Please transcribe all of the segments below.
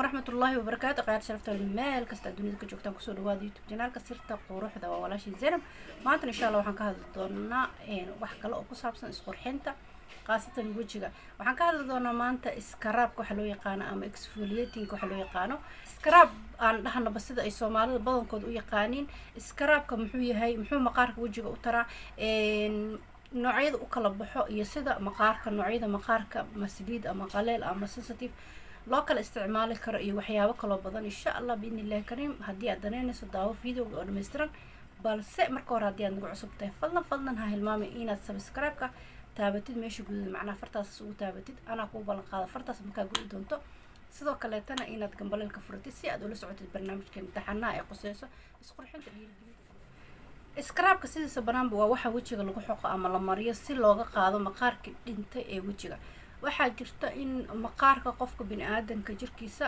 waraxmatullaahi wabarakaatu qayaar sharafta meel kasta aad dunida ka joogtaan kusoo dhawaada youtube janaalka sirta quruxda waa walaashii zainab maantana insha allah waxaan ka hadli doonaa wax kale oo ku saabsan isqurxinta khaasatan wejiga waxaan ka hadli doonaa maanta iskaraabka waxa loo yaqaano ama exfoliatingka waxa loo yaqaano iskaraab aan dhahnaba sida ay soomaalida badankooda u yaqaaniin iskaraabka muxuu yahay muxuu maqaarka wejiga u taraa noocyada u kala baxo iyo sida maqaarka noocyada maqaarka masliid ama qaleel ama sensitive loo kala isticmaali karo iyo waxyaabo kaloo badan insha allah biidni illahi kariim haddii aad danaynayso daawo videoga oo dhammaystiran balse marka hore haddii aad nagu cusub tahay fadlan fadlan ha hilmaamay inaad subscribe-ka taabatid meesha gududa macnaha fartaasas ugu taabatid anaa kuu ballan qaada fartaas markaa gudi doonto sidoo kaleetana inaad gambaleelka furatid si aad ula socotid barnaamijka imtixaanaha ee quseyso isqurxinta dhiirigelin iskaraabka sidiisa banaanba waa waxa wejiga lagu xoqo ama la mariyo si looga qaado maqaarka dhintay ee wejiga waxaa jirta in maqaarka qofka bini aadanka jirkiisa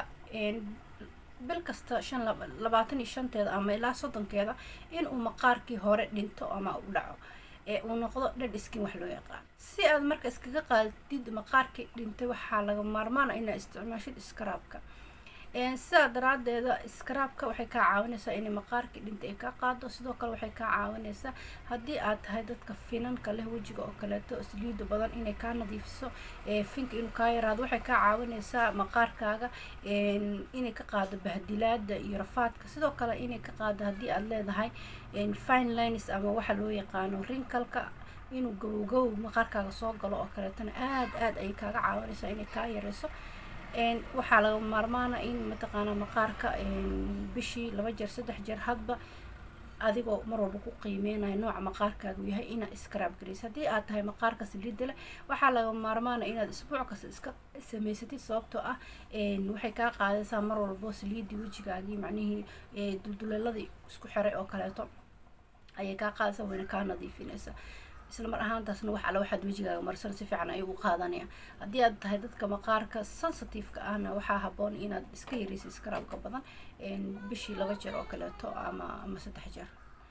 bil kasta shan labaatan iyo shanteeda ama ilaa soddonkeeda inuu maqaarkii hore dhinto ama u dhaco ee uu noqdo dhadh iskin wax loo yaqaan si aad marka iskaga qaadid maqaarkii dhintay waxaa laga maarmaana inaad isticmaashid iskaraabka sidaa daraadeeda iskaraabka waxay kaa caawinaysaa inay maqaarkii dhintay ay kaa qaado sidoo kale waxay kaa caawinaysaa haddii aad tahay dadka finanka leh wejiga oo kaleeto sliida badan inay kaa nadiifiso finka inuu kaa yaraado waxay kaa caawinaysaa maqaarkaaga inay ka qaado bahdilaada iyo rafaadka sidoo kale inay ka qaado haddii aad leedahay fine lines ama waxa loo yaqaano rinkalka inuu gabowgow maqaarkaaga soo galo oo kaleetona aada aada ayay kaaga caawinaysaa inay kaa yareyso waxaa laga maarmaana in mataqaanaa maqaarka bishii laba jeer saddex jeer hadba adigoo mar walba ku qiimeynayo nooca maqaarkaagu yahay inaad iskaraab garaysa haddii aad tahay maqaarka saliida leh waxaa laga maarmaana inaad isbuuc kasta iska samaysatid sababtoo ah waxay kaa qaadaysaa mar walbo saliidii wejigaagii macnihii dulduleeladii isku xiray oo kaleeto ayay kaa qaadaysaa wayna kaa nadiifinaysaa isla mar ahaantaasna wax alla waxaad wejigaaga marsan si fiican ayuu u qaadanaya haddii aad tahay dadka maqaarka sensitive-ka ahna waxaa haboon inaad iska yareysa iskaraabka badan bishii laba jeer oo kaleeto ama ama saddex jeer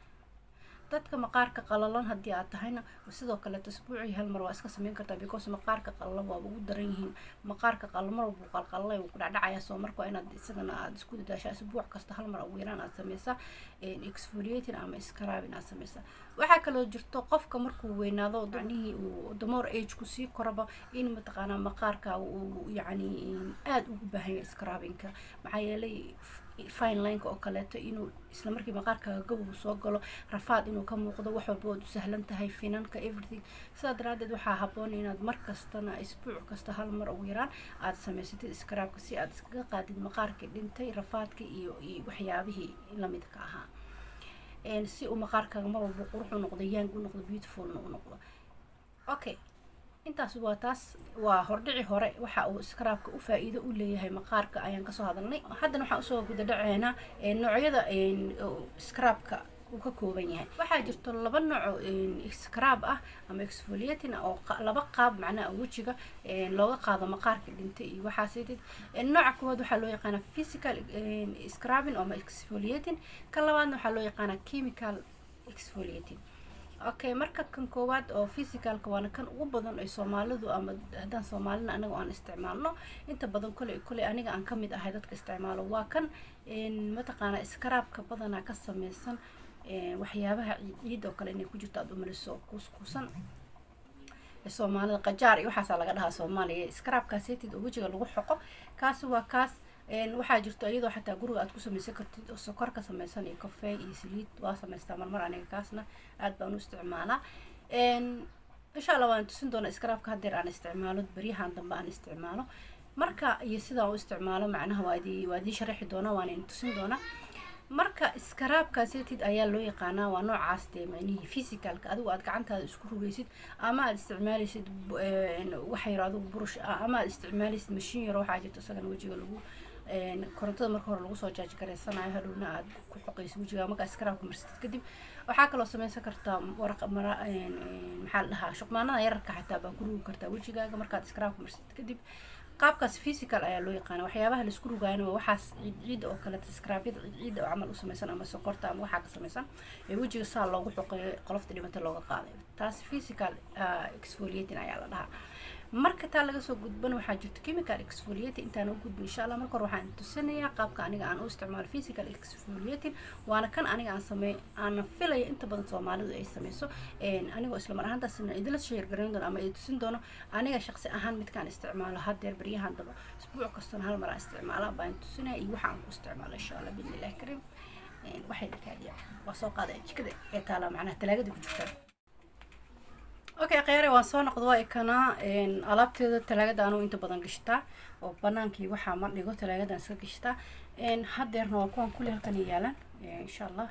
dadka maqaarka qalalan haddii aad tahayna sidoo kaleeto isbuucii hal mar waa iska sameyn kartaa because maqaarka qalalan waaba ugu daran yihiin maqaarka qalal mar walbuu qalqalalay wuu ku dhacdhacaya soo marka waa inaad isagana aada isku dadaashaa isbuuc kasta hal mar ugu yaraan aad sameysaa exfoliating ama scrabin aad sameysaa waxaa kaloo jirto qofka markuu weynaado macnihii uu damore age-ku sii koraba in mataqaanaa maqaarkaaga uu yacni aada ugu baahanya scrabinka maxaa yeelay fine lineka oo kaleeto inuu isla markii maqaarkaaga gabow soo galo rafaad inuu ka muuqdo wax walba waad u sahlan tahay finanka everything sidaa daraadeed waxaa haboon inaad mar kastana isbuuc kasta hal mar ugu yaraan aada samaysatid iskaraabka si aad iskaga qaadid maqaarkii dhintay rafaadka iyo iyo waxyaabihii lamidka ahaa si uu maqaarkaaga mar walba qurux u noqdo yang u noqdo beautifulna u noqdo okay intaas waa taas waa hordhici hore waxa uu iskaraabka u faa-iido u leeyahay maqaarka ayaan kasoo hadalnay haddana waxaan usoo guda dhaceynaa noocyada iskaraabka uu ka kooban yahay waxaa jirto laba nooco iskaraab ah ama exfoliating oo laba qaab macnaha wejiga looga qaado maqaarka dhintay iyo waxaasidid nooca koowaad waxaa loo yaqaanaa physical scrubbing ama exfoliating ka labaadna waxaa loo yaqaanaa chemical exfoliating okay marka kan koowaad oo physicalka waana kan ugu badan ay soomaalidu ama haddaan soomaalina anaga aan isticmaalno inta badan koley koley aniga aan kamid ahay dadka isticmaalo waa kan mataqaanaa iskaraabka badanaa ka sameysan waxyaabaha ciid oo kale inay ku jirto aada umaliso kuuskuusan soomaalida qajaar iyo waxaasaa laga dhahaa soomaaliya iskaraabkaaseytid oo wejiga lagu xoqo kaasi waa kaas waxaa jirto iyadoo xataa guriga aad ku sameysan kartid oo sokor ka sameysan iyo kafee iyo saliid waa sameystaa marmar aniga kaasna aad baan u isticmaalaa insha allah waan tusin doonaa iskaraabka haddeer aan isticmaalo beryahan dambe aan isticmaalo marka iyo sidaan u isticmaalo macnaha waa idii waa idii sharaxi doonaa waan idin tusin doonaa marka iskaraabkaaseytid ayaa loo yaqaanaa waa noocaas dee macnihii physicalka adigu aad gacantaada isku rugaysid ama aad isticmaalaysid waxa yaro adigu burush ah ama aad isticmaalaysid mashiin yaro waxaa jirto isagana wejiga lagu korontada marka hore lagu soo jaaji gareysanayo hadhowna aad ku xoqaysa wejiga markaa iskaraabka marsatid kadib waxaa kaloo sameysan kartaa waraq mara maxaa la dhahaa shuqmaanada yararka xataa baa ku rugi kartaa wejigaaga markaad iskaraabka marsatid kadib qaabkaas physical ayaa loo yaqaana waxyaabaha laisku rugaayana waa waxaas ciid ciidda oo kale skraabyada ciid ciidda oo camal u samaysan ama sokorta ama waxaa ka samaysan ee wejiga saa loogu xoqeeyo qolofta dhimata looga qaaday taas physical exfoliating ayaa la dhahaa marka taa laga soo gudban waxaa jirta chemical exfoliating intaan u gudbin insha allah marka hore waxaan tusinayaa qaabka aniga aan u isticmaalo physical exfoliating waana kan aniga aan sameey aan filaya inta badan soomaalidu ay sameyso anigoo isla mar ahaantaasna idila sheer garayn doono ama ay tusin doono aniga shaqsi ahaan midkaan isticmaalo haddeer baryahan daba isbuuc kastana hal mar aan isticmaala baan tusinaya iyo waxa aan ku isticmaalo insha allah bidni illahi kariim waxay dhakaadiya waa soo qaadaya jikada ee taala macnaha talaagada ku jirta okay kheyre waan soo noqda waa ikanaa alaabteeda talaagada anuu inta badan gashtaa oo banaankii waxaa ma dhigo talaagadan iska gashtaa haddeerna waa kuwan kulli halkan yaalan insha allah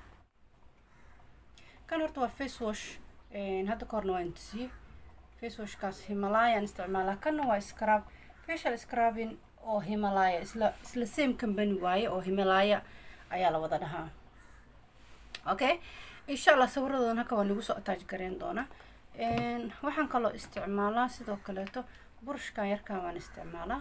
kan horta waa face wash hadda ka horna waan tusiye face washkaas himalayaan isticmaalaa kanna waa scrub facial scrubbing oo himalaya isla isla same company waaye oo himalaya ayaa la wada dhahaa okay insha allah sawiradoodana halka waan nagu soo attach gareyn doonaa waxaan kaloo isticmaalaa sidoo kaleeto burushkan yarkan waan isticmaalaa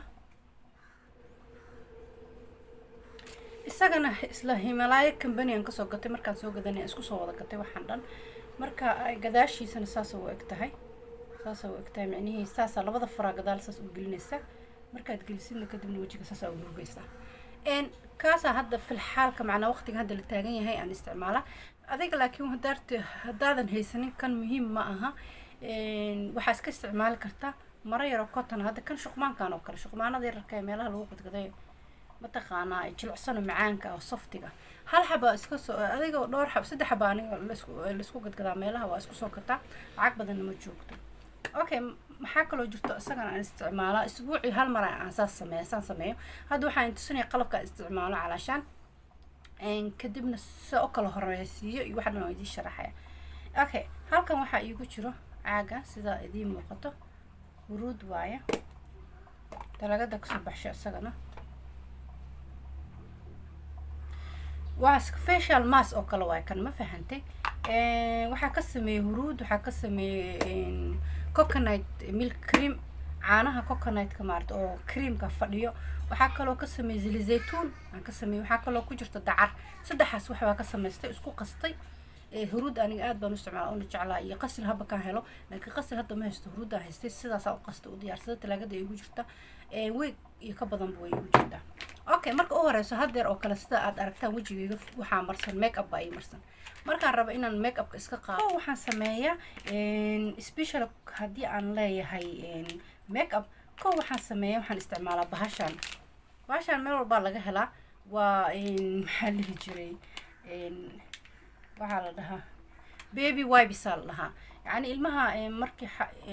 isagana isla himalaya company aan kasoo gatay markaan soo gadanay isku soo wada gatay waxaan dhan marka gadaashiisana saasa u eg tahay saasa u eg tahay micnihii saasa labada faraa gadaal saas u gelinaysa markaad gelisidna kadibna wejiga saasa u rugaysaa kaasaa hadda filxaalka macnaa waqtiga hadda la taagan yahay aan isticmaalaa adiga laakiin hadaart haddaadan haysanin kan muhiim ma aha waxaa iska isticmaali kartaa maro yaroo cotton hadda kan shuqmaankan oo kale shuqmaanada yararka ee meelaha lagu qadgaday mataqaanaa jilicsano macaanka oo softiga hal xaba iska soo adiga dhowr xab saddex xaba aniga laisku laisku gadgadaa meelaha waa isku soo gataa lacag badanna ma joogto okay maxaa kaloo jirto isagana aan isticmaalaa isbuucii hal mar aan saas sameeya saan sameeyo hadda waxaan tusinaya qalabka isticmaalo calaashaan kadibna sida oo kala horeysiiyo iyo waxaan waa idiin sharaxaya okay halkan waxaa iigu jiro caaga sida idiin muuqato huruud waaye dalagada kasoo baxsho isagana waa facial mass oo kale waay kan ma fahantay waxaa ka sameeyey huruud waxaa ka sameeyey coconut milk cream caanaha coconutka maarata oo creamka fadhiyo waxaa kaloo ka sameeyey zili zaytuun aan ka sameeyey waxaa kaloo ku jirta dacar saddexaas waxbaa ka samaystay isku qastay huruud aniga aad baan u isticmaala una jeclaa iyo qasil haba kaan helo laakiin qasil hadda ma haysto huruuddaan haystay sidaasaa u qasta u diyaarsada talaagada ay igu jirta weeg iyo ka badanba way igu jirtaa okay marka u horeyso haddeer oo kale sida aad aragtaan wejigeyga waxaa marsan make up baa ii marsan markaan rabo inaan make upka iska qaado waxaan sameeyaa special haddii aan leeyahay make up ko waxaan sameeya waxaan isticmaalaa bahashaan bahashaan meel walbaa laga helaa waa maxaa lihi jiray waxaa la dhahaa baby wibesaa la dhahaa yacni ilmaha markii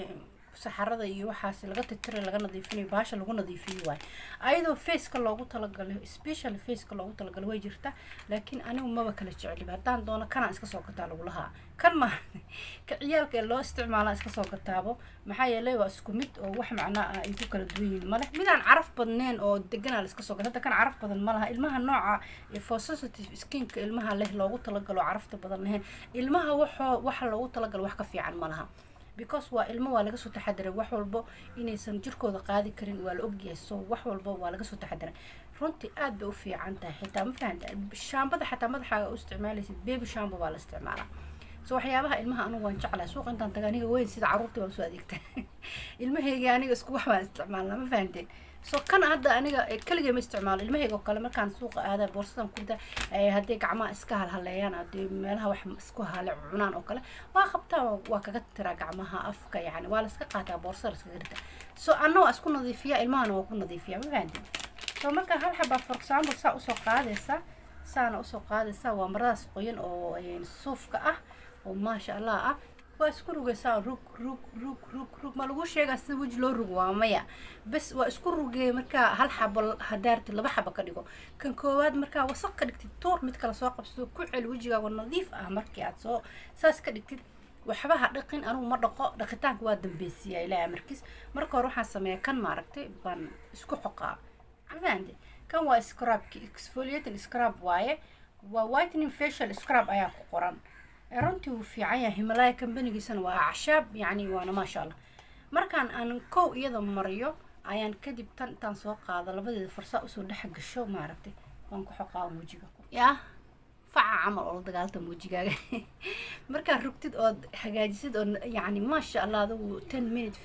saxarada iyo waxaas laga titiray laga nadiifinayo bahasha lagu nadiifiyo waay ayadoo faceka loogu talagalay special faceka loogu talagalay way jirta laakiin anigu maba kala jeceliba haddaan doono kanaan iska soo gataa lagu lahaa kan ma ka ciyaalka ee loo isticmaalaa iska soo gataabo maxaa yeelay waa isku mid oo wax macnaa ah ay ku kala duwan yihiin male midaan caraf badneen oo deganaa la iska soo gata hadda kan caraf badan ma laha ilmaha nooca for sensitive skinka ilmaha leh loogu talagalo carafta badan lahayn ilmaha waxoo waxa loogu talagalo wax ka fiican ma laha because waa ilmo waa laga soo taxadiray wax walbo inaysan jirkooda qaadi karin waa la ogyahay so wax walbo waa laga soo taxadiray runtii aad bay u fiican tahay xitaa ma fahanta shaambada xataa madaxaaga u isticmaalaysid baby shambo baa la isticmaalaa so waxyaabaha ilmaha anigu waan jeclahay suuqa intaan taga aniga weyn sida carruurtii baan soo adeegta ilmahayga aniga isku wax baan isticmaalnaa ma fahanteen so kan hadda aniga keligay ma isticmaalo ilmahayga oo kale markaan suuqa aada boorsadan kurda hadday gacmaha iska halhaleeyaan haddii meelaha wax isku hale cunaan oo kale waa qabtaa waa kaga tiraa gacmaha afka yani waa laska qaataa boorsada laskaga rita so anna waa isku nadiifiya ilmahana waa ku nadiifiya ma fahanteen so marka hal xabaa for example saa usoo qaadaysa saana usoo qaadaysa waa maradaas qoyan oo suufka ah oo maasha allah ah waa isku rugaysaa rug rug rug rug rug ma lagu sheegaa sida weji loo rugo waa maya bes waa isku rugee markaa hal xabo hadaarti laba xabo ka dhigo kan koowaad markaa wasaq ka dhigtid tuur mid kale soo qabsado ku celi wejigaaga nadiif ah markii aad soo saas ka dhigtid waxba ha dhaqin anugu ma dhaqo dhaqitaanka waa dambeysiyaa ilaahay markiis marka hore waxaan sameeyaa kan maaragtay baan isku xoqaa fahamte kan waa scrubki exfoliating scrub waaye waa whitening facial scrub ayaa ku qoran runtii wuu fiican yahay himalaya kambanigiisana waa acshaab yacni waana maasha allah markaan aan kow iyada mariyo ayaan kadib tan intaan soo qaado labadeeda farsaa usoo dhex gasho maaragtay waan ku xoqaa wejiga yaa faca camal oo la dagaaltama wejigaaga markaad rugtid ood hagaajisid oo yacni maasha allah adigu ten minute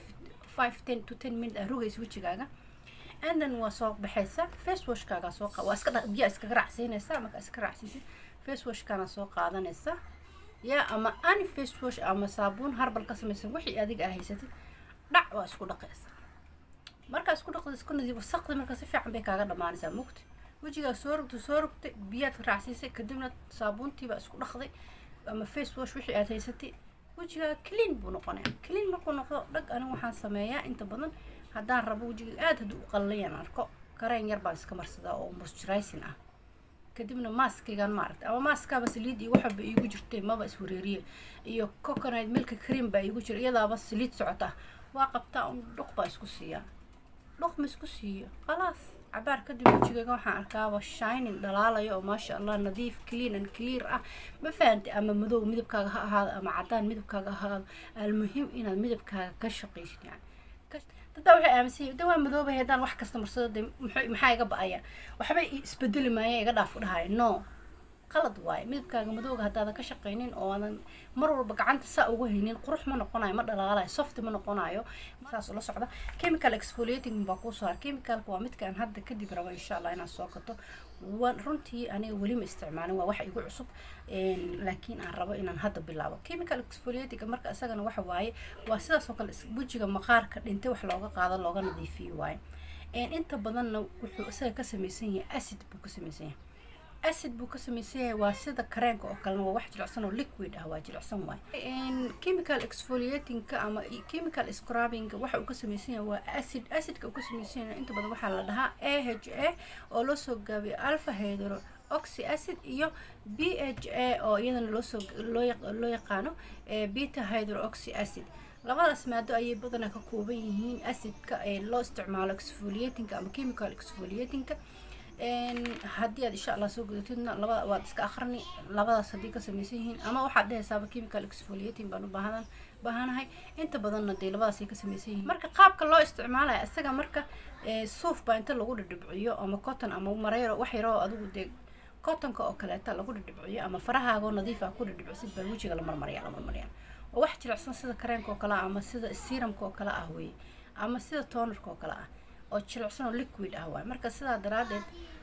five ten to ten minute aa rogaysa wejigaaga and then waa soo baxaysa face washkaaga soo qa waa iska dha biyaa iskaga raacsiinaysa marka iska raacsiisid face washkaana soo qaadanaysa yaa ama ani face wash ama saabuun harbal ka samaysan wixii adiga aa haysatid dhac waa isku dhaqaysa markaa isku dhaqda isku nadiif wasaqda marka si fiican bay kaaga dhamaanaysaa mugti wejigaa soo rogtay soo rogtay biyaad raacsiisay kadibna saabuuntiibaa isku dhaqday ama face wash wixii aad haysatay wejigaa clean buu noqonaya clean markuu noqdo dhag aniga waxaan sameeyaa inta badan haddaan rabo wejiga aada hadduu u qallayan arko kareen yar baan iska marsadaa oo moisturizing ah kadibna maaskaygan maaragtay ama maaskaaba saliid iyo waxaba iigu jirtay maba iswareeriye iyo coconut milka cream baa iigu jira iyadaaba saliid socota waa qabtaa un dhuq baa isku siiyaa dhuq ma isku siiyo khalaas cabaar kadib wejigayga waxaan arkaaba shining dhalaalayo oo maasha allah nadiif clean and clear ah ma fahantay ama madow midabkaaga ha ahaado ama cadaan midabkaaga ha ahaado almuhim inaad midabkaaga ka shaqaysid yani dadbaa waxay aaminsan yihin de waa madoobay haddaan wax kasta marsado de maxaa iga ba-aya waxba isbedeli maaya iga dhaaf u dhahaya no qalad waaye midabkaaga madowga haddaadan ka shaqaynin oo aadan mar walba gacanta saa ugu haynin qurux ma noqonayo ma dhalaalayo softi ma noqonayo saas ula socda chemical exfoliating baa kuu soo har chemicalka waa midkaan hadda kadib rabo insha allah inaad soo gato waan runtii aniga weli ma isticmaalin waa wax igu cusub laakiin aan rabo inaan hadda bilaabo chemical exfoliating marka isagana waxa waaye waa sidaas oo kale wejiga maqaarka dhintay wax looga qaado looga nadiifiyo waaye inta badanna wuxuu isaga ka samaysan yahay acid buu ka samaysan yahay acid buu ka samaysan yahay waa sida kareenka oo kalena waa wax jilicsan oo liquid ah waa jilicsan waay chemical exfoliatingka ama chemical scrubbing waxa uu ka samaysan yahay waa acid acidka uu ka samaysan yahay inta badan waxaa la dhahaa a h a oo loo soo gaabiyo alpha hydro oxy acid iyo b h a oo iyadana loosoo loo yaqaano beta hydro oxy acid labadaas maado ayay badanaa ka kooban yihiin acidka ee loo isticmaalo exfoliatingka ama chemical exfoliatingka haddii aad insha allah soo gudatidna labada waad iska akhrni labadaas haddii ka samaysan yihiin ama waxaad dhehaysaaba chemical exfoliating baan u baahan baahanahay inta badanna dee labadaasay ka samaysan yihiin marka qaabka loo isticmaalaya isaga marka suuf baa inta lagu dhidhibciyo ama cotton ama marayro wax yaroo adigu dee cottonka oo kaleeta lagu dhidhibciyo ama farahaagoo nadiif ah ku dhidhibcisid baa wejiga la marmaryaa la marmaryaa oo wax jilicsan sida kareenka oo kale ah ama sida seramka oo kale ah weye ama sida tonerka oo kale ah oo jilicsan oo liquid ah waay marka sidaa daraadeed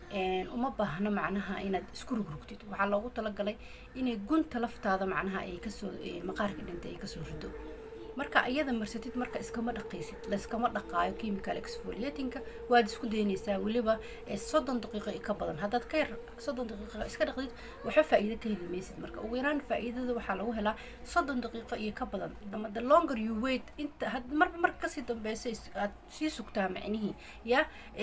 uma baahno macnaha inaad isku rugrugtid waxaa loogu talagalay inay gunta laftaada macnaha ay kasoo maqaarka dhintay ay kasoo rido marka iyada marsatid marka iskama dhaqaysid layskama dhaqaayo chemical exfoliatingka waad isku daynaysaa weliba soddon daqiiqo ka badan haddaad ka yar soddon daqiiqo iska dhaqdid waxba faa'iido ka heli maysid marka ugu yaraan faa'iidada waxaa lagu helaa soddon daqiiqo iyo ka badan ama the longer you wait inta marba marka kasii dambeysa aad sii sugtaa macnihii ya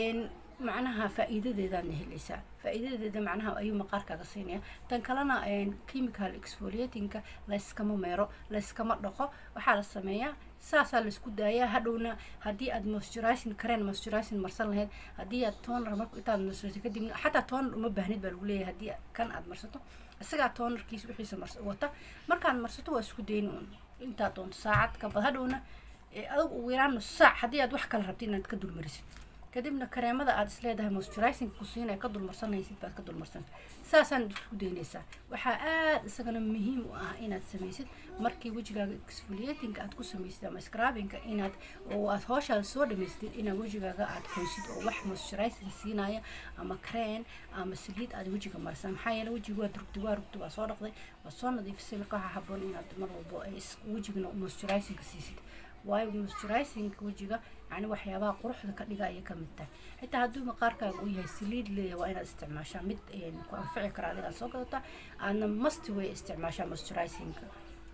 macnaha faa'iidadeedaadna helaysaa faa'iidadeeda macnaha ayuu maqaarkaaga siinaya tan kalena chemical exfoliatingka layskama meero layskama dhaqo waxaa la sameeyaa saasaa laisku daayaa hadhowna haddii aad moisturizing kareen moisturizing marsan lahayd haddii aad toner marka intaad marsato kadibna xataa toner uma baahnid baa lagu leeyahay haddii kan aad marsato isagaa tonerkiisa wixiisa mars wata markaad marsato waa isku dayn un intaad doonto saacad kabad hadhowna adag ugu yaraan nus saac haddii aad wax kala rabtid inaad ka dulmarisid kadibna kareemada aad isleedahay moisturizing ku siinaya ka dulmarsanaysid baad ka dulmarsan saasaan isku daynaysaa waxaa aada isagana muhiim u ah inaad samaysid markii wejigaaga exfoliating aad ku samaysid ama scrubbingka inaad oo aad hooshaada soo dhamaystid inaad wejigaaga aad qoysid oo wax moisturizing siinaya ama creen ama saliid aad wejiga marsan maxaa yeele wejiga waad rugtay waa rugtay waa soo dhaqday waa soo nadiifisay marka waxaa haboon inaad mar walbo wejigana moisturizingka siisid waayo moisturizingka wejiga yani waxyaabaha quruxda ka dhiga ayay kamid tahay xitaa hadduu maqaarkaaga uu yahay saliid leeyahay waa inaad isticmaashaa mid ku anfici kara adigaad soo gadataa aadna masti way isticmaashaa moisturizingka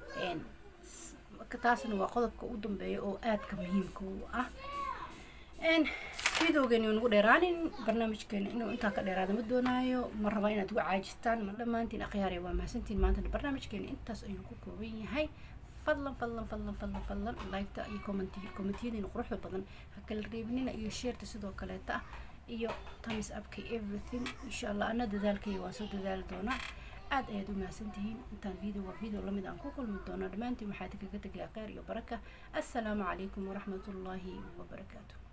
taasna waa qodobka u dambeeya oo aadka muhiimka u ah videogeeni nagu dheeraanin barnaamijkeena inuu intaa ka dheeraada ma doonaayo ma raba inaad uga caajistaan ma dhammaantiin akhyaaraya waa mahadsantiin maanta barnaamijkeena intaas ayuu ku kooban yahay fadlan fadlan fadlan fadlan fadlan liketa iyo commenti commentiyadiina quruxda badan ha kala reebnina iyo sheerta sidoo kaleeta ah iyo thumbs upka everything insha allah ana dadaalkayga waan soo dadaali doonaa aad ayaad u mahadsantihiin intaan video waa video lamid aan ku kulmi doono dhammaantiin waxaa idinkaga tegayaa kheyr iyo baraka assalaamu calaykum waraxmatullaahi wabarakaatu